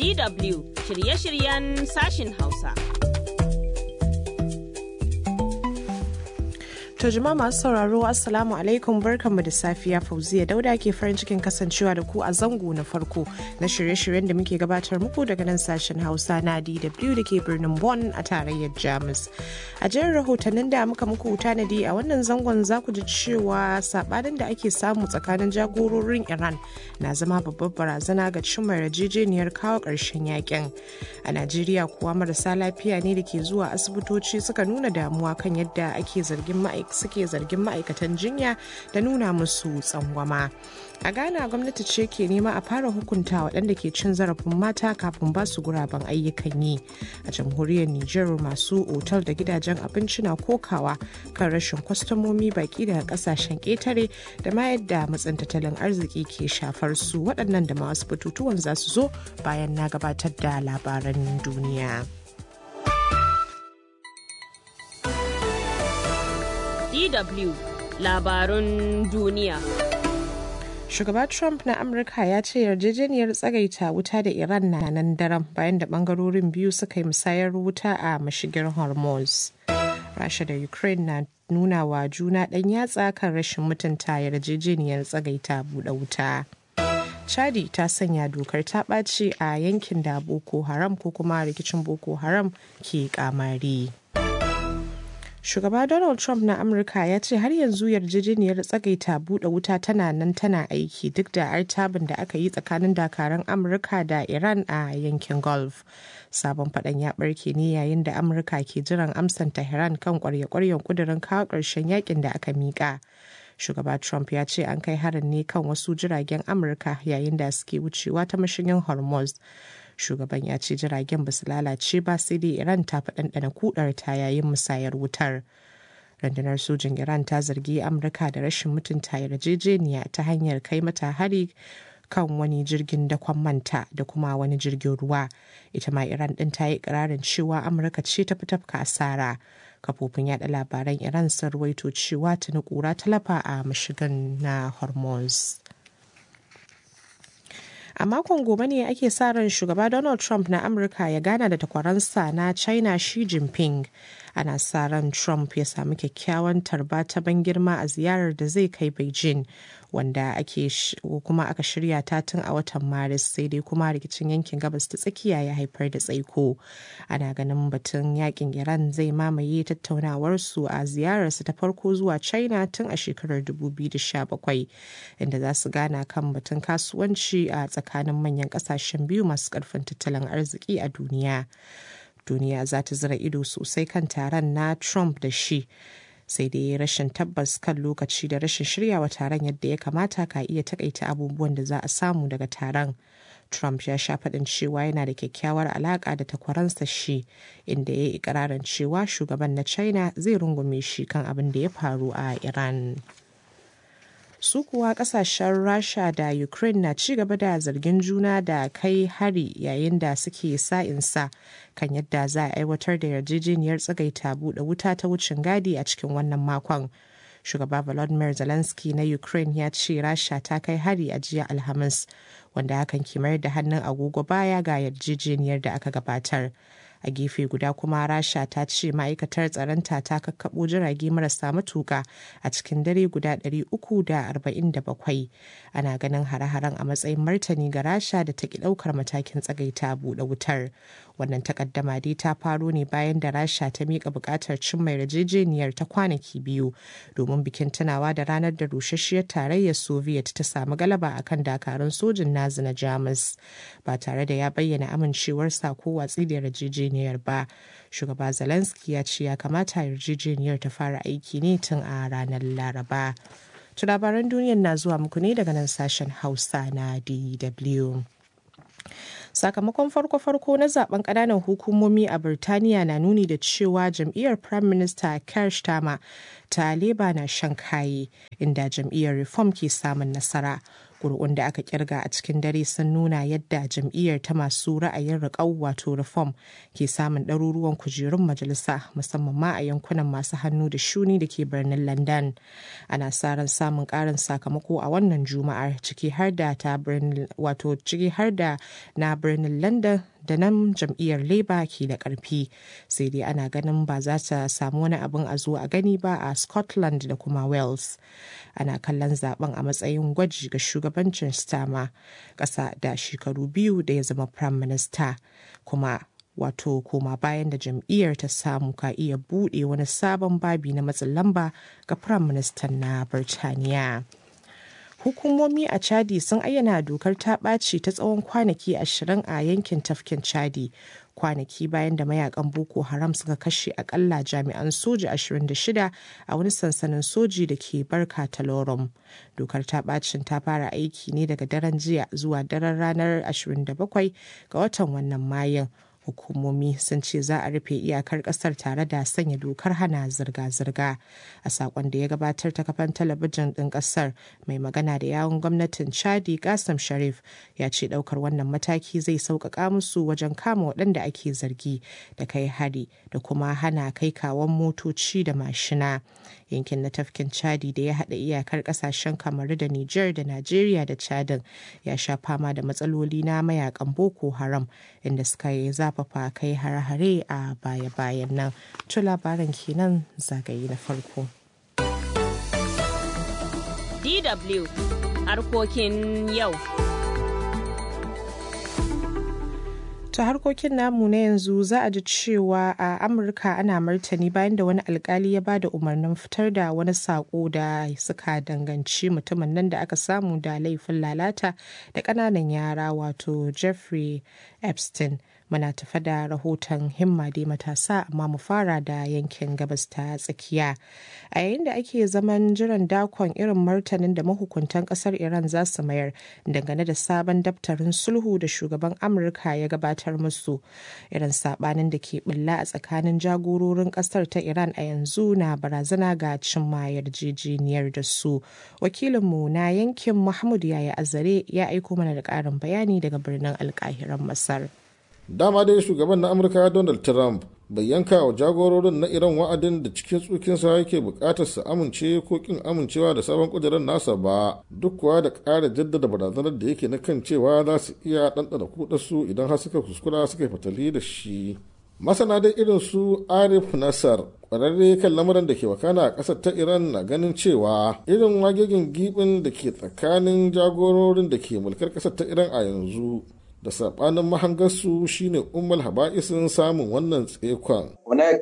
DW shirye-shiryen sashin Hausa. To jama'a masu sauraro Assalamu alaikum barkanmu da safiya Fauziya Dauda ke farin cikin kasancewa da ku a zango na farko na shirye-shiryen da muke gabatar muku daga nan sashen Hausa na DW da ke birnin Bonn a tarayyar Jamus. A jerin rahotannin da muka muku tanadi a wannan zangon za ku ji cewa sabanin da ake samu tsakanin jagororin Iran na zama babbar barazana ga cimma yarjejeniyar kawo ƙarshen yakin. A Najeriya kuwa marasa lafiya ne da ke zuwa asibitoci suka nuna damuwa kan yadda ake zargin ma'aikata suke zargin ma'aikatan jinya da nuna musu tsangwama. A Ghana gwamnati ce ke nema a fara hukunta waɗanda ke cin zarafin mata kafin ba su guraben ayyukan yi. A jamhuriyar Nijar masu otal da gidajen abinci na kokawa kan rashin kwastomomi baki daga kasashen ƙetare da ma yadda matsin tattalin arziki ke shafar su waɗannan da masu batutuwan za su zo bayan na gabatar da labaran duniya. DW labarun duniya. Shugaba Trump na Amurka ya ce yarjejeniyar tsagaita wuta da Iran na nan daren bayan da bangarorin biyu suka yi musayar wuta a mashigin Hormuz. Rasha da Ukraine na nuna wa juna ɗan yatsa kan rashin mutunta yarjejeniyar tsagaita buɗe wuta. Chadi ta sanya dokar ta ɓaci a yankin da Boko Haram ko kuma rikicin Boko Haram ke kamari. Shugaba Donald Trump na Amurka ya ce har yanzu yarjejeniyar tsagaita buɗe wuta tana nan tana aiki duk da artabin da aka yi tsakanin dakaran Amurka da Iran a yankin Gulf. Sabon faɗan ya ɓarke ne yayin da Amurka ke jiran amsan Tehran kan ƙwarya-ƙwaryen ƙudurin kawo ƙarshen yakin da aka miƙa. Shugaba Trump ya ce an kai harin ne kan wasu jiragen Amurka yayin da suke wucewa ta mashigin Hormuz. shugaban ya ce jiragen ba su lalace ba sai dai iran ta fi ɗanɗana kudar ta yayin musayar wutar rundunar sojin iran ta zargi amurka da rashin mutunta yarjejeniya ta hanyar kai mata hari kan wani jirgin dakon manta da kuma wani jirgin ruwa ita ma iran ɗin ta yi ƙirarin cewa amurka ce ta fi tafka asara kafofin yada labaran iran sun ruwaito cewa tuni kura talafa a mashigan na hormuz a makon gobe ne ake sa ran shugaba donald trump na amurka ya gana da takwaransa na china xi jinping ana sa ran trump ya samu kyakkyawan tarba ta ban girma a ziyarar da zai kai beijing wanda ake kuma aka shirya ta tun a watan maris sai dai kuma rikicin yankin gabas ta tsakiya ya haifar da tsaiko ana ganin batun yakin iran zai mamaye tattaunawarsu a ziyararsu ta farko zuwa china tun a shekarar 2017 inda za su gana kan batun kasuwanci a tsakanin manyan kasashen biyu masu karfin tattalin arziki a duniya duniya za ta zira ido sosai kan taron na trump da shi sai dai rashin tabbas kan lokaci da rashin shiryawa taron yadda ya kamata ka iya takaita abubuwan da za a samu daga taron trump ya sha faɗin cewa yana da kyakkyawar alaƙa da takwaransa shi inda ya yi ikirarin cewa shugaban na china zai rungume shi kan abin da ya faru a iran su kuwa kasashen rasha da ukraine na ci gaba da zargin juna da kai hari yayin da suke sa'insa kan yadda za a aiwatar da yarjejeniyar tsagaita buɗe wuta ta wucin gadi a cikin wannan makon shugaba volodymyr zelensky na ukraine ya ce rasha ta kai hari a jiya alhamis wanda hakan ke mayar da hannun agogo baya ga yarjejeniyar da aka gabatar a gefe guda kuma rasha ta ce ma'aikatar tsaronta ta kakkaɓo jirage marasa matuka a cikin dare guda 347 ana ganin hare-haren a matsayin martani ga rasha da ta ki ɗaukar matakin tsagaita buɗe wutar wannan takaddama dai ta faro ne bayan da rasha ta miƙa buƙatar cimma yarjejeniyar ta kwanaki biyu domin bikin tunawa da ranar da rusasshiyar tarayyar soviet ta samu galaba akan dakarun sojin nazi na jamus ba tare da ya bayyana amincewarsa ko watsi da yarjejeniyar ba shugaba zelensky ya ce ya kamata yarjejeniyar ta fara aiki ne tun a ranar laraba to labaran duniyar na zuwa muku ne daga nan sashen hausa na dw sakamakon farko-farko na zaben kananan hukumomi a birtaniya na nuni da cewa jam'iyyar prime minister keir starmer ta leba na shan kaye inda jam'iyyar reform ke samun nasara ƙuri'un da aka kirga a cikin dare sun nuna yadda jam'iyyar ta masu ra'ayin riƙau wato reform ke samun ɗaruruwan kujerun majalisa musamman ma a yankunan masu hannu da shuni da ke birnin london ana sa ran samun ƙarin sakamako a wannan juma'ar ciki har da ta birnin wato ciki har da na birnin london da nan jam'iyyar labour ke da ƙarfi sai dai ana ganin ba za ta samu wani abin a zo a gani ba a scotland da kuma wales ana kallon zaben a matsayin gwaji ga shugabancin stama ƙasa da shekaru biyu da ya zama prime minister kuma wato koma bayan da jam'iyyar ta samu ka iya buɗe wani sabon babi na matsin lamba ga prime minister na birtaniya hukumomi a chadi sun ayyana dokar ta ɓaci ta tsawon kwanaki ashirin a yankin tafkin chadi kwanaki bayan da mayakan boko haram suka kashe akalla jami'an soja 26 a wani sansanin soji da ke barka talorum dokar ta bacin ta fara aiki ne daga daren jiya zuwa daren ranar 27 ga watan wannan mayan hukumomi sun ce za a rufe iyakar kasar tare da sanya dokar hana zirga-zirga a sakon da ya gabatar ta kafan talabijin ɗin kasar mai magana da yawun gwamnatin chadi kasim sharif ya ce ɗaukar wannan mataki zai sauƙaƙa musu wajen kama waɗanda ake zargi da kai hari da kuma hana kai kawon motoci da mashina yankin na tafkin chadi da ya haɗa iyakar ƙasashen kamaru da niger da najeriya da chadin ya sha fama da matsaloli na mayakan boko haram inda suka yi zafafa kai hare-hare a baya-bayan nan to labaran kenan zagaye na farko DW harkokin yau. ta harkokin namu na yanzu za a ji cewa a amurka ana martani bayan da wani alkali ya ba da umarnin fitar da wani sako da suka danganci mutumin nan da aka samu da laifin lalata da ƙananan yara wato jeffrey epstein muna tafa da rahoton himma dai matasa amma mu fara da yankin gabas ta tsakiya a yayin da ake zaman jiran dakon irin martanin da mahukuntan kasar iran za su mayar dangane da sabon daftarin sulhu da shugaban amurka ya gabatar musu irin sabanin da ke bulla a tsakanin jagororin kasar ta iran a yanzu na barazana ga cimma yarjejeniyar da su wakilinmu na yankin mahmud yaya azare ya aiko mana da ƙarin bayani daga birnin alkahiran masar dama dai shugaban na amurka donald trump bai yanka wa jagororin na iran wa'adin da cikin tsukinsa yake bukatar su amince ko kin amincewa da sabon kudirin nasa ba duk kuwa da ƙara jaddada barazanar da yake na kan cewa za su iya ɗanɗana kudarsu idan har suka kuskura suka fatali da shi masana dai irin su arif nasar kwararre kan lamarin da ke wakana a ƙasar ta iran na ganin cewa irin wagegin gibin da ke tsakanin jagororin da ke mulkar ƙasar ta iran a yanzu da sabanin mahangarsu shine ummal haba'isin samun wannan tsekon.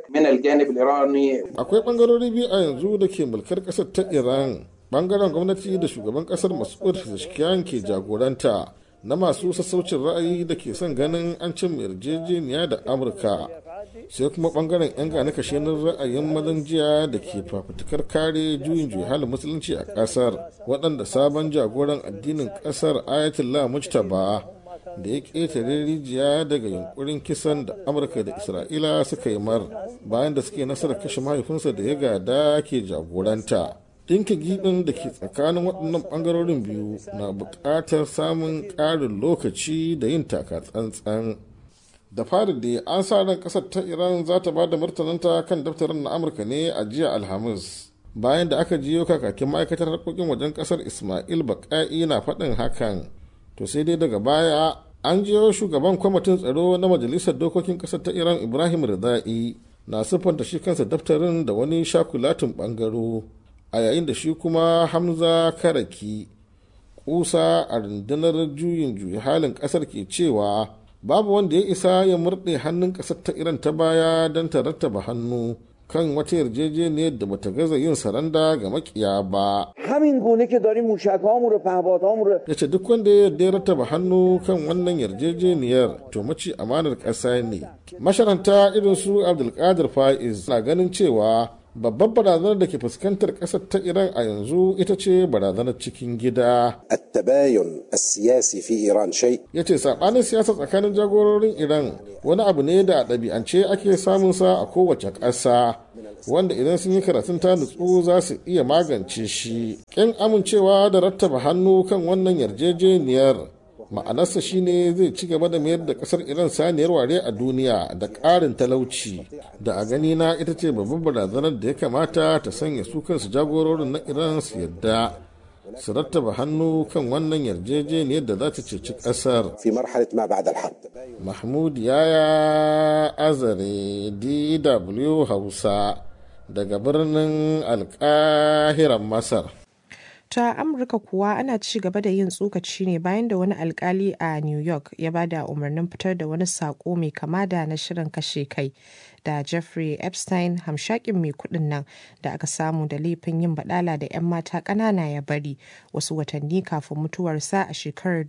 Akwai bangarori biyu a yanzu da ke mulkar kasar ta Iran, bangaren gwamnati da shugaban kasar Mas'ud Pezeshkian ke jagoranta na masu sassaucin ra'ayi da ke son ganin an cin yarjejeniya da Amurka. sai kuma bangaren 'yan gane kashenin ra'ayin mazan jiya da ke fafutukar kare juyin juyi halin musulunci a kasar waɗanda sabon jagoran addinin kasar ayatollah mujtaba da ya ƙetare rijiya daga yunkurin kisan da amurka da isra'ila suka yi mar bayan da suke nasarar kashe mahaifinsa da ya gada ke jagoranta ɗinka giɓin da ke tsakanin waɗannan ɓangarorin biyu na buƙatar samun ƙarin lokaci da yin taka tsantsan da fari da an sa ran ƙasar ta iran za ta ba da martananta kan daftarin na amurka ne a jiya alhamis bayan da aka jiyo kakakin ma'aikatar harkokin wajen ƙasar ismail baƙa'i na faɗin hakan to sai dai daga baya an jiyo shugaban kwamitin tsaro na majalisar dokokin kasar ta iran ibrahim rizai na siffanta shi kansa daftarin da wani shakulatin bangaro a yayin da shi kuma hamza karaki kusa a rundunar juyin juyi halin kasar ke cewa babu wanda ya isa ya murɗe hannun kasar ta iran ta baya don ta rattaba hannu kan wata yarjejeniyar da bata gaza yin saranda ga makiya ba. همین گونه که داریم موشکهامون رو پهپادهامون رو ya ce duk wanda ya yarda ya rattaba hannu kan wannan yarjejeniyar to mace amanar ƙasa ne masharanta irin su abdulkadir faiz na ganin cewa babbar barazanar da ke fuskantar ƙasar ta iran a yanzu ita ce barazanar cikin gida التباين السياسي في إيران شيء ya ce saɓanin siyasa tsakanin jagororin iran wani abu ne da a ɗabi'ance ake samun sa a kowace ƙasa wanda idan sun yi karatun ta nutsu za su iya magance shi ƙin amincewa da rattaba hannu kan wannan yarjejeniyar ma'anarsa shine zai ci gaba da mayar da kasar iran saniyar ware a duniya da ƙarin talauci da a gani na ita ce babban barazanar da ya kamata ta sanya su kansu jagororin na iran su yadda su rattaba hannu kan wannan yarjejeniyar da za ta ceci kasar في مرحلة ما بعد الحرب mahmud yaya azare dw hausa daga birnin alkahiran masar ta amurka kuwa ana ci gaba da yin tsokaci ne bayan da wani alkali a new york ya ba da umarnin fitar da wani sako mai kama da na shirin kashe kai da jeffrey epstein hamshakin mai kudin nan da aka samu da laifin yin badala da 'yan mata ƙanana ya bari wasu watanni kafin mutuwarsa a shekarar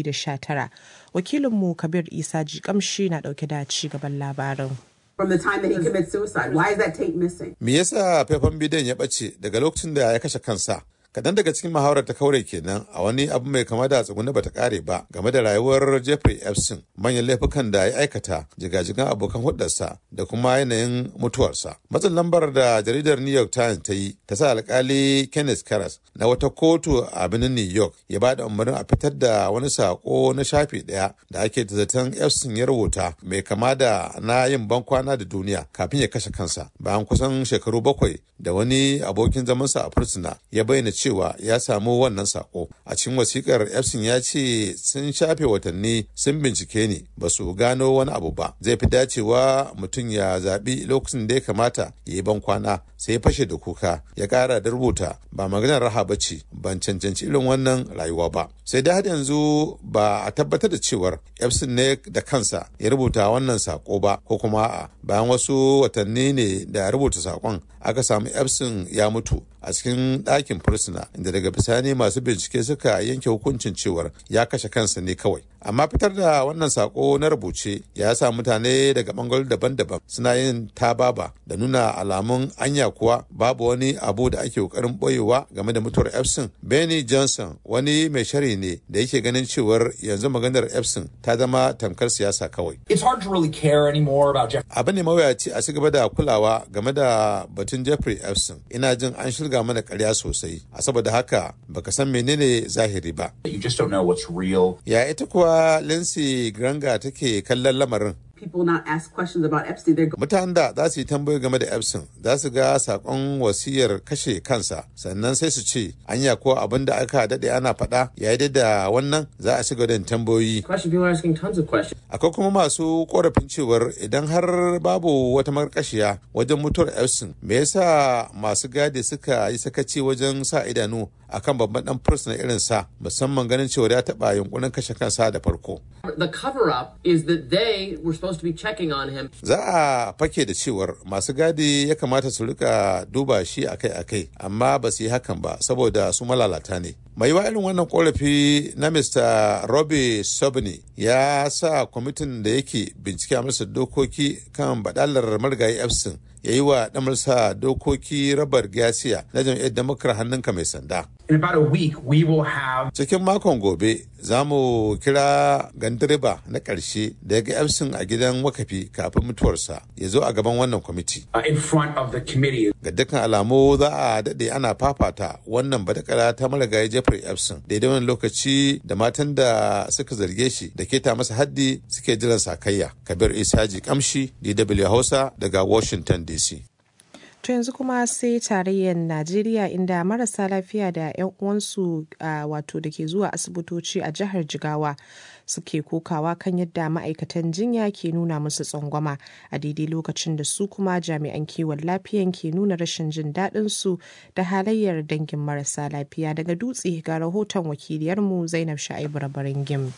2019 wakilinmu kabir isa jikamshi na dauke da ci gaban labarin from the time that he commits suicide. Why is that tape missing? Me yasa faifan bidiyon ya ɓace daga lokacin da ya kashe kansa? Kaɗan daga cikin muhawarar ta kaure kenan a wani abu mai kama da tsuguni bata kare ba game da rayuwar Jeffrey Epstein manyan laifukan da ya aikata jigajigan abokan hudarsa da kuma yanayin mutuwarsa. Matsin lambar da jaridar New York Times ta yi ta sa alkali Kenneth Karas na wata kotu a birnin New York ya ba da umarnin a fitar da wani sako na shafi ɗaya da ake da zaton Epstein ya rubuta mai kama da na yin bankwana da duniya kafin ya kashe kansa bayan kusan shekaru bakwai da wani abokin zamansa a fursuna ya bayyana cewa ya samu wannan sako a cikin wasikar epson ya ce sun shafe watanni sun bincike ni ba su gano wani abu ba zai fi dacewa mutum ya zaɓi lokacin da ya kamata ya yi ban kwana sai ya fashe da kuka ya ƙara da rubuta ba maganar raha ba ce ban cancanci irin wannan rayuwa ba sai dai har yanzu ba a tabbatar da cewar epson ne da kansa ya rubuta wannan sako ba ko kuma a bayan wasu watanni ne da rubuta sakon aka samu epson ya mutu a cikin ɗakin fursuna inda daga bisani masu bincike suka yanke hukuncin cewar ya kashe kansa ne kawai amma fitar da wannan sako na rubuce ya sa mutane daga bangarori daban-daban suna yin tababa da nuna alamun anya kuwa babu wani abu da ake kokarin boyewa game da mutuwar epson benny johnson wani mai shari ne da yake ganin cewar yanzu maganar epson ta zama tamkar siyasa kawai It's hard to really care anymore about Jeff. abu ne mawuyaci a ci gaba da kulawa game da batun jeffrey epson ina jin an shirga mana karya sosai a saboda haka baka san menene zahiri ba You just don't know what's real. ya ita kuwa lindsey granga take kallon lamarin People not ask questions about Epstein. They're mutanen da za su yi tambayoyi game da epson za su ga sakon wasiyar kashe kansa sannan sai su ce anya ko abin da aka daɗe ana faɗa ya yi da wannan za a shiga da yin tambayoyi question. People are asking tons of questions. akwai kuma masu korafin cewar idan har babu wata makarkashiya wajen mutuwar epson me yasa masu gadi suka yi sakaci wajen sa idanu akan babban dan fursuna irin sa musamman ganin cewa ya taɓa yunkurin kashe kansa da farko The cover up is that they were supposed to be checking on him. za a fake da cewar masu gadi ya kamata su rika duba shi akai-akai amma ba su yi hakan ba saboda su malalata ne mai wa irin wannan korafi na mr robbie sobney ya sa kwamitin da yake bincike a masa dokoki kan badalar marigayi epson ya yi wa damarsa dokoki rabar gasiya na jam'iyyar democrat hannunka mai sanda In about a week, we will have cikin makon gobe za mu kira gandireba na ƙarshe da ya ga epson a gidan wakafi kafin mutuwarsa ya zo a gaban wannan kwamiti uh, in front of the committee. ga dukkan alamu za a daɗe ana fafata wannan badakala ta marigayi jeffrey epson daidai wani lokaci da matan da suka zarge shi da keta masa haddi suke jiran sakayya kabir isaji kamshi dw hausa daga washington dc To yanzu kuma sai tarayyar Najeriya inda marasa lafiya da 'yan uwansu wato da ke zuwa asibitoci a jihar Jigawa suke kokawa kan yadda ma'aikatan jinya ke nuna musu tsangwama a daidai lokacin da su kuma jami'an kiwon lafiyan ke nuna rashin jin daɗin su da halayyar dangin marasa lafiya daga dutse ga rahoton wakiliyarmu Zainab Sha'ibu Rabarin Gim.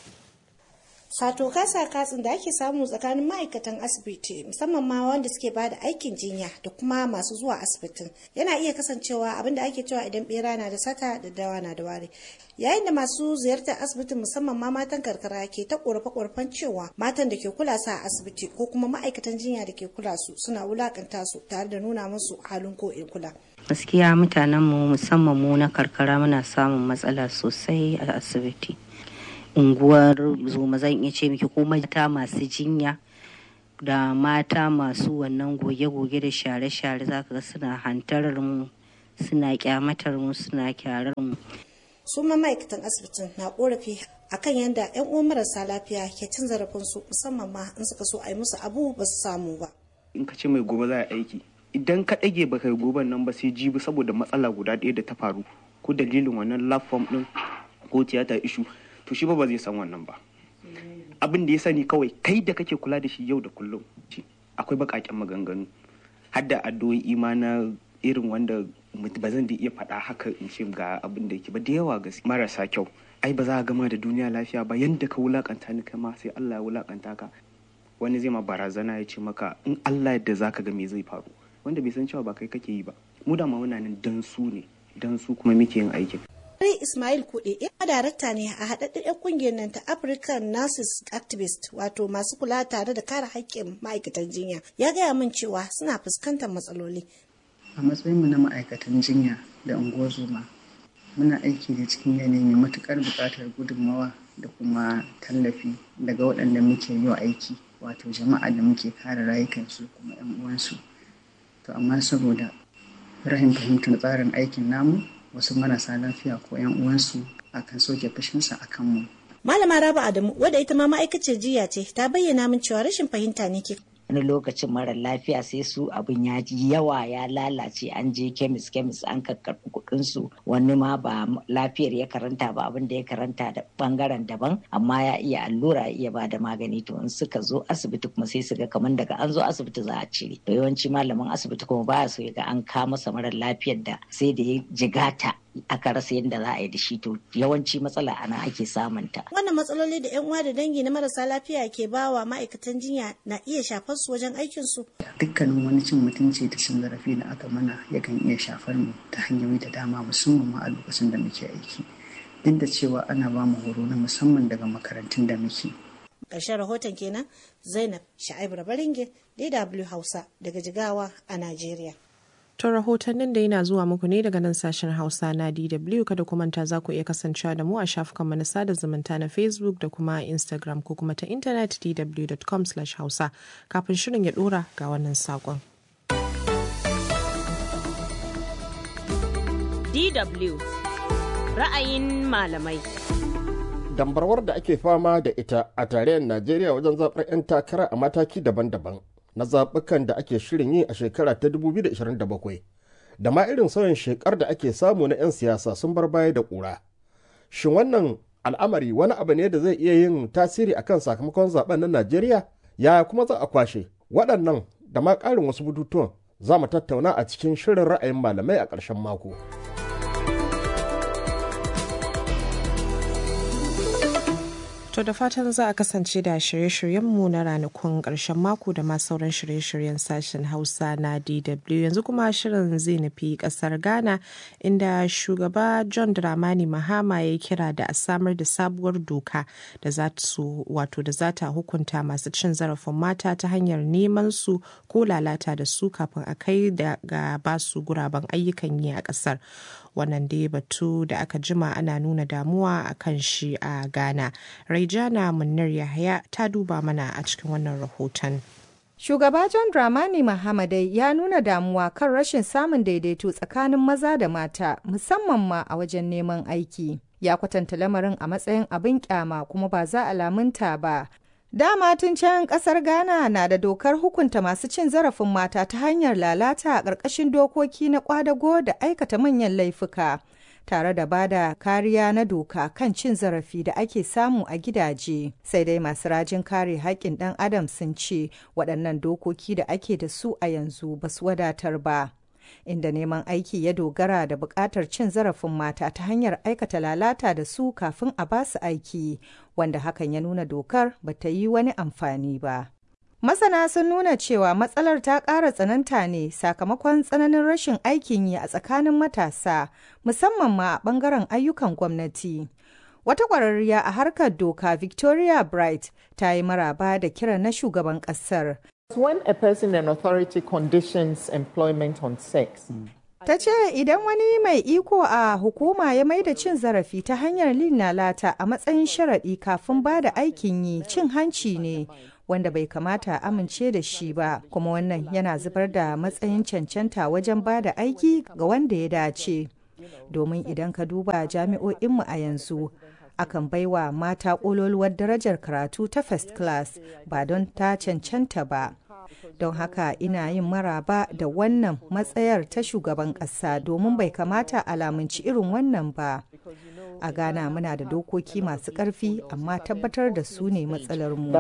sato kasa katsin da ake samu tsakanin ma'aikatan asibiti musamman ma wanda suke ba da aikin jinya da kuma masu zuwa asibitin yana iya kasancewa abin da ake cewa idan bera na da sata da dawa na da ware yayin da masu ziyartar asibitin musamman ma matan karkara ke ta korafe-korafen cewa matan da ke kula su a asibiti ko kuma ma'aikatan jinya da ke kula su suna wulakanta su tare da nuna musu halin ko in kula gaskiya mutanenmu musamman mu na karkara muna samun matsala sosai a asibiti unguwar zoma zan iya ce miki ko mata masu jinya da mata masu wannan goge-goge da share-share za ka ga suna hantarar mu suna kyamatar mu suna kyarar mu su ma ma'aikatan asibitin na korafi akan yadda 'yan uwan marasa lafiya ke cin zarafin su musamman ma in suka so a yi musu abu ba su samu ba in ka ce mai gobe za a aiki idan ka ɗage baka yi goben nan ba sai jibi saboda matsala guda ɗaya da ta faru ko dalilin wannan lab form ɗin ko tiyata ishu to shi ba ba zai san wannan ba abin da ya sani kawai kai da kake kula da shi yau da kullum akwai baƙaƙen maganganu har da addu'o'i ma na irin wanda ba zan da iya faɗa haka in ce ga abin da yake ba da yawa gaske marasa kyau ai ba za a gama da duniya lafiya ba yanda ka wulakanta ni kai ma sai Allah ya wulakanta ka wani zai ma barazana ya ce maka in Allah yadda zaka ga me zai faru wanda bai san cewa ba kai kake yi ba mu da ma muna nan dan su ne dan su kuma muke yin aikin Rai Ismail Kuɗe ya darakta ne a haɗaɗɗen 'yan ƙungiyar nan ta African Nurses Activist wato masu kula tare da kare haƙƙin ma'aikatan jinya ya gaya min cewa suna fuskantar matsaloli. A matsayinmu na ma'aikatan jinya da unguwar muna aiki da cikin yanayi mai matuƙar buƙatar gudunmawa da kuma tallafi daga waɗanda muke yi wa aiki wato jama'a da muke kare rayukansu kuma 'yan uwansu. To amma saboda rahin fahimtar tsarin aikin namu wasu marasa lafiya ko 'yan uwansu akan soke fushinsa a kanmu. Malama Rabu Adamu wadda ita ma ma'aikaciyar jiya ce ta bayyana min cewa rashin fahimta ne ke wani lokacin mara lafiya sai su abin ya ji yawa ya lalace an je kemis kemis an kakkarɓi kuɗin su wani ma ba lafiyar ya karanta ba abin da ya karanta da bangaren daban amma ya iya allura ya iya ba da magani to in suka zo asibiti kuma sai su ga kamar daga an zo asibiti za a cire to yawanci malamin asibiti kuma baya so ya ga an kawo masa mara lafiyar da sai da ya jigata aka rasa yadda za a yi da shi to yawanci matsala ana ake samunta. Wannan matsaloli da 'yan uwa da dangi na marasa lafiya ke bawa ma'aikatan jinya na iya shafar su wajen aikin su. Dukkanin wani cin mutunci da cin zarafi da aka mana yakan iya shafar mu ta hanyoyi da dama musamman ma a lokacin da muke aiki. Duk da cewa ana ba mu horo na musamman daga makarantun da muke. Ƙarshen rahoton kenan Zainab Sha'ibu Rabaringin DW Hausa daga Jigawa a Najeriya. To rahotannin da yana zuwa muku ne daga nan sashen Hausa na DW kada ku manta za ku iya kasancewa da mu a shafukan na sada zumunta na Facebook da kuma Instagram ko kuma ta intanet dw.com/hausa kafin shirin ya dora ga wannan sakon. DW ra'ayin malamai. Dambarwar da ake fama da ita a tarayyar Najeriya wajen zaɓar 'yan takara a mataki daban-daban. na zaɓukan da ake shirin yi a shekara ta 2027 da ma irin sauyin shekar da ake samu na 'yan siyasa sun bar baya da ƙura. Shin wannan al'amari wani abu ne da zai iya yin tasiri akan sakamakon zaben na Najeriya? Yaya kuma za a kwashe waɗannan da ma ƙarin wasu bututuwan za mu tattauna a cikin shirin ra'ayin malamai a ƙarshen mako. To da fatan za a kasance da shirye-shiryenmu na ranakun ƙarshen mako da ma sauran shirye-shiryen sashen Hausa na DW. Yanzu kuma shirin zai nufi ƙasar Ghana inda shugaba John Dramani Mahama ya kira da a samar da sabuwar doka da za su wato da za ta hukunta masu cin zarafin mata ta hanyar neman su ko lalata da su kafin a kai da ga basu guraben ayyukan yi a ƙasar. wannan dai batu da aka jima ana nuna damuwa a kan shi a ghana raijana munir yahaya ta duba mana a cikin wannan rahoton Shugaba John Dramani Mahamadai ya nuna damuwa kan rashin samun daidaito tsakanin maza da mata musamman ma a wajen neman aiki. Ya kwatanta lamarin a matsayin abin kyama kuma ba za a lamunta ba. Dama tun can kasar Ghana na da dokar hukunta masu cin zarafin mata ta hanyar lalata a ƙarƙashin dokoki na ƙwadago da aikata manyan laifuka. tare da bada kariya na doka kan cin zarafi da ake samu a gidaje sai dai masu rajin kare haƙƙin ɗan adam sun ce waɗannan dokoki da ake da su a yanzu ba su wadatar ba inda neman aiki ya dogara da buƙatar cin zarafin mata ta hanyar aikata lalata da su kafin a ba su aiki wanda hakan ya nuna dokar ba ta yi wani amfani ba Masana sun nuna cewa matsalar ta ƙara tsananta ne sakamakon tsananin rashin aikin yi a tsakanin matasa, musamman ma a ɓangaren ayyukan gwamnati. Wata ƙwararriya a harkar doka Victoria Bright ta yi maraba da kiran na shugaban ƙasar. When a person in authority conditions employment on sex, Ta ce idan wani mai iko a hukuma ya maida cin zarafi ta hanyar lin lalata a matsayin sharaɗi kafin ba da aikin yi cin hanci ne wanda bai kamata a amince da shi ba kuma wannan yana zubar da matsayin cancanta wajen ba da aiki ga wanda ya dace. Domin idan ka duba jami'o'inmu a yanzu akan baiwa mata ƙololuwar darajar karatu ta first class ba don ta cancanta ba. don haka ina yin maraba da wannan matsayar ta shugaban ƙasa domin bai kamata alamunci irin wannan ba a ghana muna da dokoki masu ƙarfi amma tabbatar da su ne matsalarmu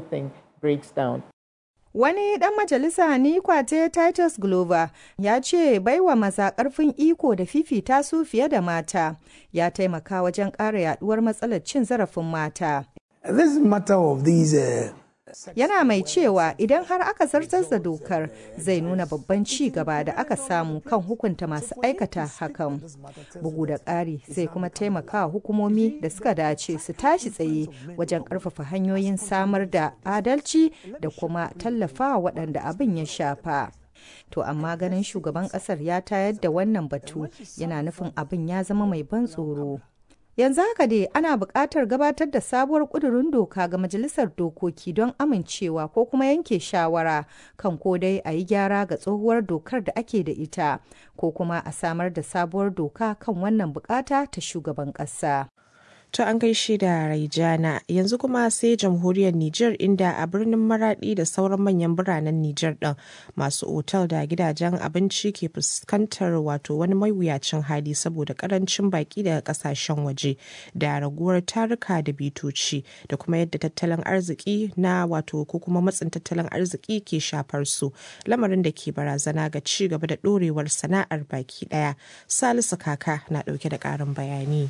Wani ɗan majalisa ni kwate Titus Glover ya ce baiwa maza ƙarfin iko da fifita su fiye da mata ya taimaka wajen ƙara yaduwar matsalar cin zarafin mata. This matter of these uh, yana mai cewa idan har aka zartar da dokar zai nuna babban ci gaba da aka samu kan hukunta masu aikata hakan bugu da ƙari zai kuma taimaka hukumomi da suka dace su tashi tsaye wajen ƙarfafa hanyoyin samar da adalci da kuma tallafa waɗanda abin ya shafa to amma ganin shugaban ƙasar ya tayar da wannan batu yana nufin abin ya zama mai ban tsoro yanzu haka dai ana buƙatar gabatar da sabuwar ƙudurin doka ga majalisar dokoki don amincewa ko kuma yanke shawara kan ko dai a yi gyara ga tsohuwar dokar da ake da ita ko kuma a samar da sabuwar doka kan wannan bukata ta shugaban ƙasa. To an gaishe da Raijana yanzu kuma sai jamhuriyar Nijar inda a birnin Maradi da sauran manyan biranen Nijar ɗin masu otal da gidajen abinci ke fuskantar wato wani mawuyacin hali saboda karancin baki daga kasashen waje da raguwar taruka da bitoci da kuma yadda tattalin arziki na wato ko kuma matsin tattalin arziki ke shafar su lamarin da ke barazana ga ci gaba da ɗorewar sana'ar baki ɗaya. Salisu Kaka na ɗauke da ƙarin bayani.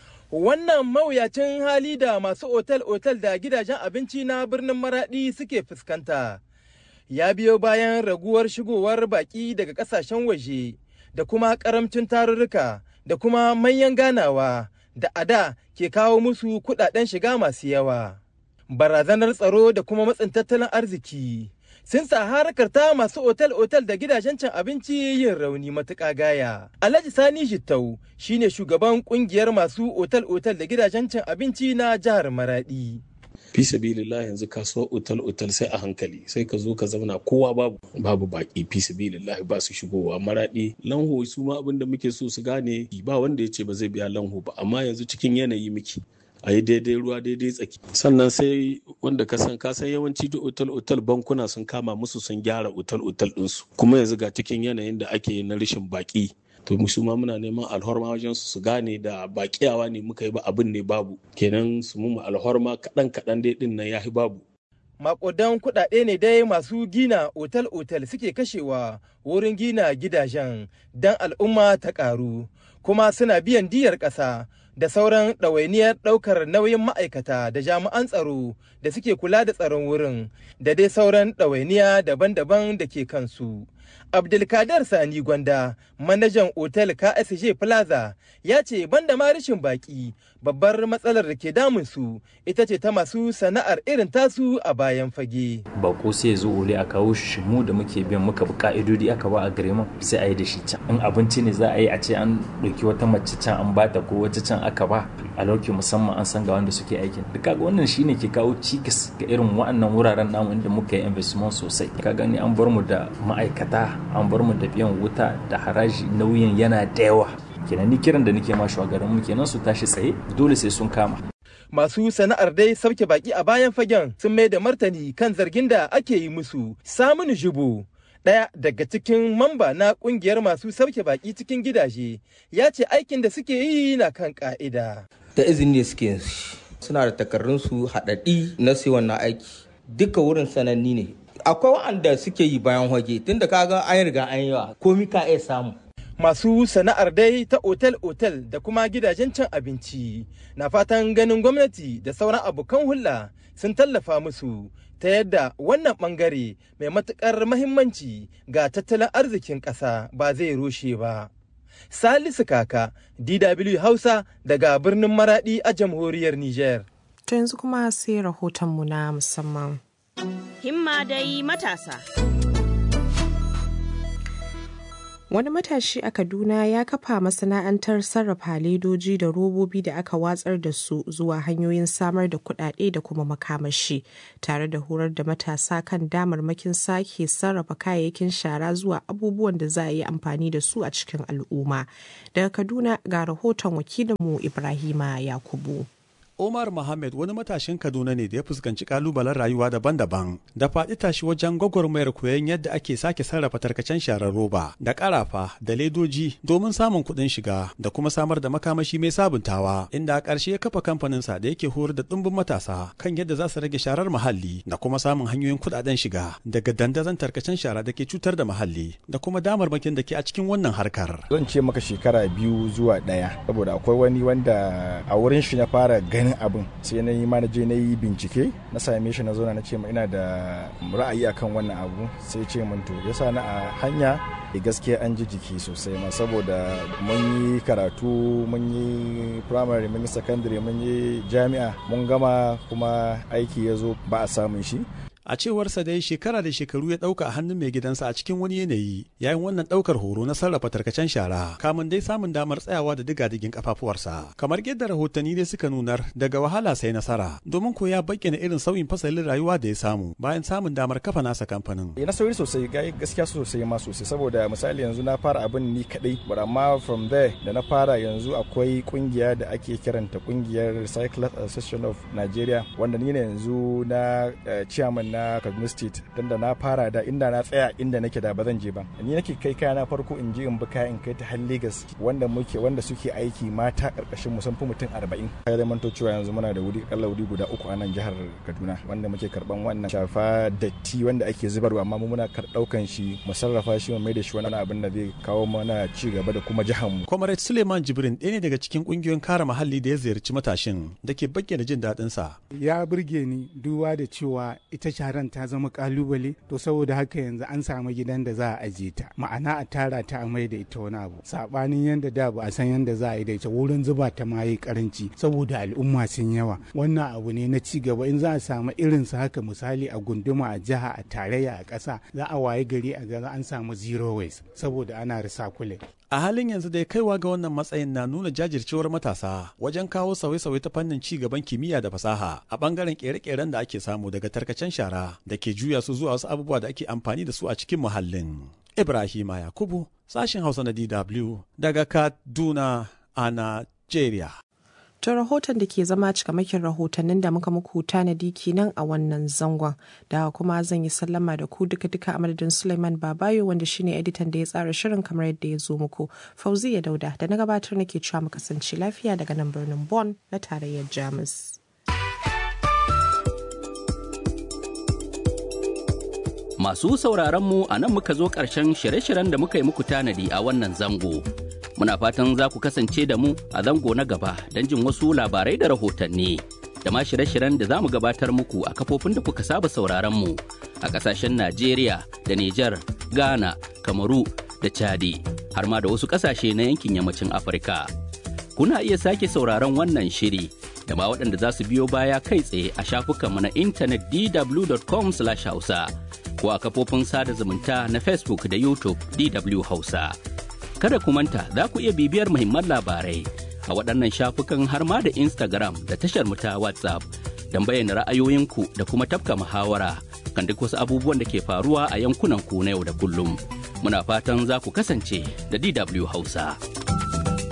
Wannan mawuyacin hali da masu otal-otal da gidajen abinci na birnin Maraɗi suke fuskanta ya biyo bayan raguwar shigowar baƙi daga ƙasashen waje da kuma ƙaramcin tarurruka da kuma manyan ganawa da ada ke kawo musu kuɗaɗen shiga masu yawa. Barazanar tsaro da kuma matsin tattalin arziki. sun sa harkar ta masu otal-otal da gidajen cin abinci yin rauni matuƙa gaya. Alhaji Sani Jittau shine shugaban kungiyar masu otal-otal da gidajen cin abinci na jihar Maradi. fi sabilillah yanzu kasuwar otal otal sai a hankali sai ka zo ka zauna kowa babu babu baki fi sabilillah ba su shigowa maradi lanho su ma abin da muke so su gane ba wanda ya ce ba zai biya lanho ba amma yanzu cikin yanayi muke a yi daidai ruwa daidai tsaki sannan sai wanda ka san ka san yawanci duk otal otal bankuna sun kama musu sun gyara otal otal ɗinsu kuma yanzu ga cikin yanayin da ake na rashin baki to su ma muna neman alhorma wajen su su gane da bakiyawa ne muka yi ba abin ne babu kenan su mu alhorma kaɗan kaɗan dai ɗin nan ya babu makudan kuɗaɗe ne dai masu gina otal-otal suke kashewa wurin gina gidajen don al'umma ta ƙaru kuma suna biyan diyar ƙasa da sauran ɗawainiyar ɗaukar nauyin ma'aikata da jami'an tsaro da suke kula da tsaron wurin da dai sauran ɗawainiya daban-daban da ke kansu. Abdulkadir Sani Gwanda, manajan otel KSJ Plaza, ya ce banda ma rashin baki babbar matsalar da ke damunsu ita ce ta masu sana'ar irin tasu a bayan fage. Bako sai zo wuri a kawo shi mu da muke biyan muka bi ka'idodi aka ba a gare mu sai a yi da shi can. In abinci ne za a yi a ce an ɗauki wata mace can an bata ko wata can aka ba a lauki musamman an san ga wanda suke aikin. Duk kaga wannan shine ke kawo cikas ga irin wa'annan wuraren namu inda muka yi investment sosai. Ka gani an bar mu da ma'aikata an bar mu da biyan wuta da haraji nauyin yana da yawa kenan ni kiran da nake ma shugaban mu kenan su tashi tsaye dole sai sun kama masu sana'ar dai sauke baki a bayan fagen sun mai da martani kan zargin da ake yi musu samun jubo ɗaya daga cikin mamba na ƙungiyar masu sauke baki cikin gidaje ya ce aikin da suke yi na kan ƙa'ida. da izini ne suke suna da takardunsu haɗaɗɗi na sai wannan aiki duka wurin sananni ne akwai waɗanda suke yi bayan hoge tunda kaga an riga an yi wa komi ka iya samu masu sana'ar dai ta otel-otel da kuma gidajen cin abinci na fatan ganin gwamnati da sauran abokan hulɗa sun tallafa musu ta yadda wannan bangare mai matukar mahimmanci ga tattalin arzikin ƙasa ba zai rushe ba. Salisu Kaka, DW Hausa daga birnin Maradi a jamhuriyar Nijar. To yanzu kuma sai rahotonmu na musamman. Himma dai matasa. Wani matashi a Kaduna ya kafa masana'antar sarrafa ledoji da robobi da aka watsar da su zuwa hanyoyin samar da kuɗaɗe da kuma makamashi, tare da horar da matasa kan damarmakin sake sarrafa kayayyakin shara zuwa abubuwan da za a yi amfani da su a cikin al'umma. Daga Kaduna ga rahoton wakilinmu Ibrahima Yakubu. Omar Mohammed wani matashin Kaduna ne da ya fuskanci kalubalen rayuwa daban-daban da faɗi tashi wajen gwagwarmayar koyon yadda ake sake sarrafa tarkacen sharar roba da ƙarafa da ledoji domin samun kuɗin shiga da kuma samar da makamashi mai sabuntawa inda a ƙarshe ya kafa kamfaninsa da yake horar da ɗumbin matasa kan yadda za su rage sharar muhalli da kuma samun hanyoyin kuɗaɗen shiga daga dandazon tarkacen shara da ke cutar da muhalli da kuma damarmakin da ke a cikin wannan harkar. Zan ce maka shekara biyu zuwa ɗaya saboda akwai wani wanda a wurin shi na fara ganin ganin abin sai na yi ma na je na yi bincike na same shi na zauna na ce ina da ra'ayi akan wannan abu sai ce mun to yasa na a hanya e gaskiya an ji jiki sosai ma saboda mun yi karatu mun yi primary mun yi secondary mun yi jami'a mun gama kuma aiki ya zo ba a samun shi a cewarsa dai shekara da shekaru ya ɗauka a hannun mai gidansa a cikin wani yanayi yayin wannan ɗaukar horo na sarrafa tarkacen shara kamun dai samun damar tsayawa da diga-digin kafafuwarsa kamar yadda rahotanni dai suka nunar daga wahala sai nasara domin ko ya bayyana irin sauyin fasalin rayuwa da ya samu bayan samun damar kafa nasa kamfanin na sauri sosai gaskiya sosai ma sosai saboda misali yanzu na fara abin ni kadai but amma from there da na fara yanzu akwai kungiya da ake kiranta kungiyar Recyclers Association of Nigeria wanda ni ne yanzu na chairman na na Kaduna State don da na fara da inda na tsaya inda nake da ba zan je ba ni nake kai kaya na farko in je in bi kaya in kai ta har Lagos wanda muke wanda suke aiki mata karkashin mu sun fi mutum 40 kai da manto cewa yanzu muna da wuri kalla wuri guda uku a nan jihar Kaduna wanda muke karban wannan shafa datti wanda ake zubarwa amma mu muna daukan shi mu sarrafa shi mu mai da shi wani abin da zai kawo mana ci gaba da kuma jihar mu Comrade Suleiman Jibrin ɗaya ne daga cikin kungiyoyin kare muhalli da ya ziyarci matashin da ke bayyana jin daɗin sa ya burge ni duba da cewa ita sharan ta zama kalubale to saboda haka yanzu an samu gidan da za a ajiye ta ma'ana a tara ta a mai da ita wani abu sabanin yanda da ba a san yanda za a yi da ita wurin zuba ta ma yi karanci saboda al'umma sun yawa wannan abu ne na ci gaba in za a samu irin su haka misali a gunduma a jiha a tarayya a ƙasa za a waye gari a ga an samu zero waste saboda ana recycling a halin yanzu dai kaiwa ga wannan matsayin na nuna jajircewar matasa wajen kawo sauye-sauye ta fannin ci gaban kimiyya da fasaha a bangaren kere-keren da ake samu daga tarkacen shara da ke juya su zuwa wasu abubuwa da ake amfani da su a cikin muhallin ibrahima yakubu sashen hausa na dw daga kaduna a nigeria ta rahoton da ke zama cikamakin rahotannin da muka muku tanadi kenan a wannan zangon da kuma zan yi sallama da ku duka duka a madadin suleiman babayo wanda shine editan da ya tsara shirin kamar yadda ya zo muku fauziya dauda da na gabatar nake cewa mu kasance lafiya daga nan birnin Bon na tarayyar jamus Masu sauraron mu a nan muka zo ƙarshen shirye-shiryen da muka yi muku tanadi a wannan zango. Muna fatan za ku kasance da mu a zango na gaba don jin wasu labarai da rahotanni. Da ma shirye-shiryen da za mu gabatar muku a kafofin da kuka saba sauraron mu a ƙasashen Najeriya da Nijar, Ghana, Kamaru da Chadi, har ma da wasu ƙasashe na yankin yammacin Afirka. Kuna iya sake sauraron wannan shiri da ma waɗanda za su biyo baya kai tsaye a shafukanmu na intanet dw.com/hausa. ko a kafofin sada zumunta na Facebook da YouTube DW Hausa. Kada ku manta za ku iya bibiyar muhimman labarai a waɗannan shafukan har ma da Instagram da tashar mu ta WhatsApp don bayyana ra'ayoyinku da kuma tafka muhawara kan duk wasu abubuwan da ke faruwa a yankunan ku na yau da kullum. Muna fatan za ku kasance da DW Hausa.